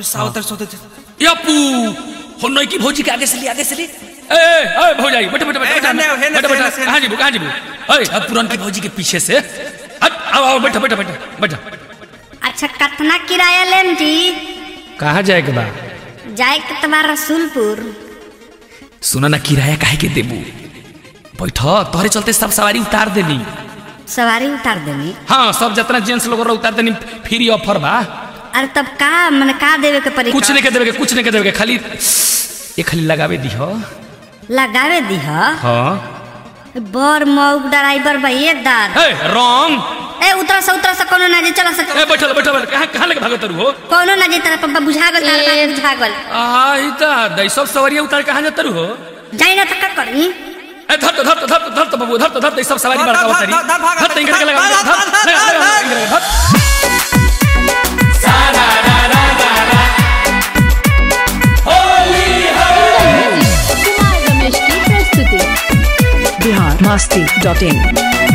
सावतर सोते यप्पू हो नई की भौजी के आगे से ले आगे से ले ए ए भौजाई बैठ बैठ बैठ ए, हेने, हेने, बैठ बैठ हेने, हेने। कहां जीबू कहां जीबू ए अब पुरान की भौजी के पीछे से हट आओ आओ बैठ बैठ बैठ बैठ अच्छा कितना किराया लेम जी कहां जाए के बा जाए के तो बा रसूलपुर सुना ना किराया काहे के देबू बैठ तोहरे चलते सब सवारी उतार देनी सवारी उतार देनी हाँ सब जितना जेंट्स लोग रहा उतार देनी फ्री ऑफर बा अरे तब का मैंने का देवे के पड़ी कुछ नहीं के देवे के कुछ नहीं के देवे के खाली ये खाली लगावे दी हो लगावे दी ह हाँ बर मौक ड्राइवर बा ये दाद ए रॉन्ग ए उतरा से उतरा से कोनो ना जे चला सक ए बैठल बैठल बैठल कहां कहां लेके भागत तरू हो कोनो ना जे तरह पप्पा बुझा गल तार बात बुझा गल आई ता दई सब सवारी उतार कहां जात तरू हो जाई ना तो का करी ए धर तो धर तो धर तो धर तो बाबू धर तो धर तो सब सवारी धर, बड़का धर, उतारी धर, धर, भागा, धर तो इनके धर, लगा धर, धर धर, धर, लगा, लगा, धर, इनके लगा, धर कुमार रमेश की प्रस्तुति बिहार मस्ती डॉट इन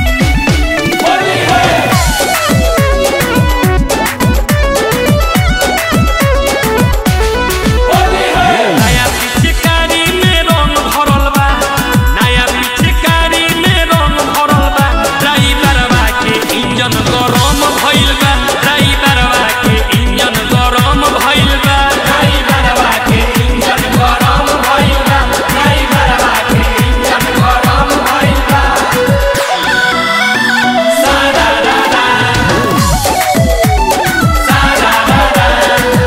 नया पिचकारी में रंग भरल बा नया पिचकारी में रंग भरल बा ड्राइवरवा के इंजन गरम भइल बा ड्राइवरवा के इंजन गरम भइल बा ड्राइवरवा के इंजन गरम भइल बा ड्राइवरवा के इंजन गरम भइल बा सारा रा रा सारा रा रा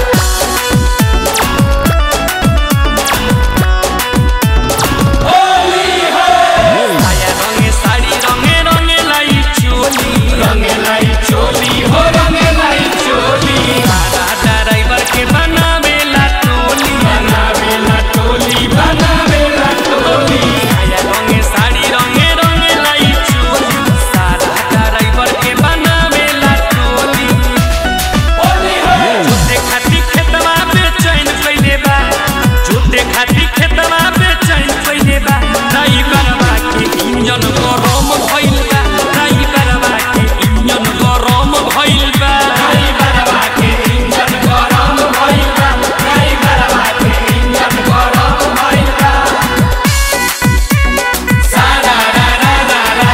साया रंगे साड़ी रंगे रंगे लाई चोली रंगे लाई चोली हो रंगे लाई चोली सारा ड्राइवर के बनावेला टोली बनावेला टोली बनावेला टोली साया रंगे साड़ी रंगे रंगे लाई चोली सारा ड्राइवर के बनावेला टोली जोते खाती खेतवा पे चैन कइले बा जोते खाती खेतवा पे चैन कइले बा ड्राइवरवा के इंजन गरम भइल बा ड्राइवरवा के इंजन गरम भइल बा ड्राइवरवा के इंजन गरम भइल बा ड्राइवरवा के इंजन गरम भइल बा सारा रा रा रा रा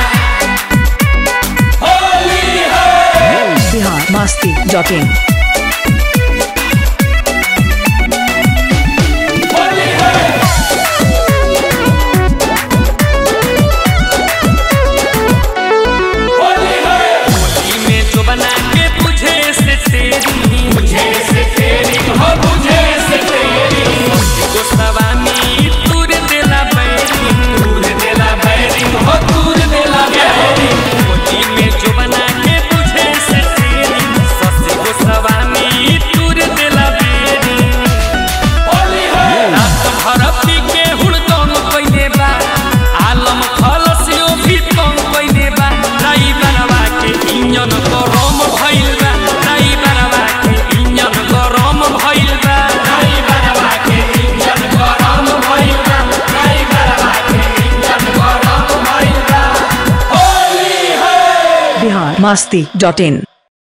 होली हो बिहार मस्ती डॉट इन होली में जो बना के बुझे से तेरी बुझे से तेरी हो बुझे से तेरी को सवामी तूर देला बैरी तूर देला बैरी हो तूर देला बैरी होली में जो बना के बुझे से तेरी सस को सवामी तूर देला बैरी होली हो रात भर पी के हुड़दम कइले बा आलम खलसियो भी तंग कइले बा ड्राइवरवा के इंजन गरम भइल बा ड्राइवरवा के इंजन गरम भइल बा ड्राइवरवा के इंजन गरम भइल बा ड्राइवरवा के इंजन गरम भइल बा होली हो बिहार मस्ती डॉट इन